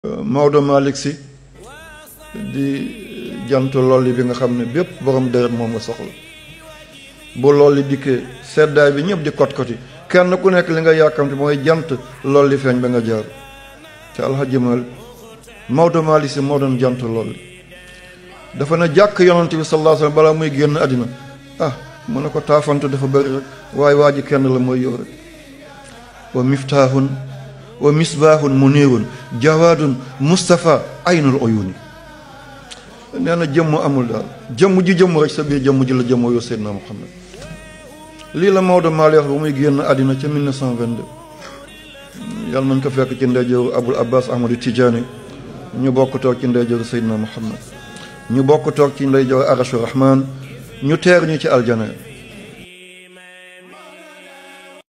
Maodo Malick si di jant lolli bi nga xam ne bépp borom deret moom nga soxla bu lolli dikkee seddaay bi ñëpp di kot koti kenn ku nekk li nga yàkkamte mooy jant lolli feeñ ba nga jaar te alxaji Malick Maodo Malick si moo doon jant lolli dafa ne jàkk yonante bi sallallahu alayhi wasallam balaa muy génn àddina ah mu ne ko taafante dafa bëri rek waaye waa ji kenn la mooy yow rek wa miftaahun wa misbaahun muniirun jawaadun mustafa aynul uyuni nee na jëmm amul daal jëmm ji jëmm rek sa biir jëmm ji la jëmm yow Seydina Muhammad lii la Maodo Malick wax ba muy génn àddina ca 1922 yàlla nañ ko fekk ci ndeyjooru Abul Abbas Ahmadu Tijaani ñu bokk toog ci ndeyjooru Seydina Muhammad ñu bokk toog ci ndeyjooru Arashu Rahman ñu teer ñu ci aljana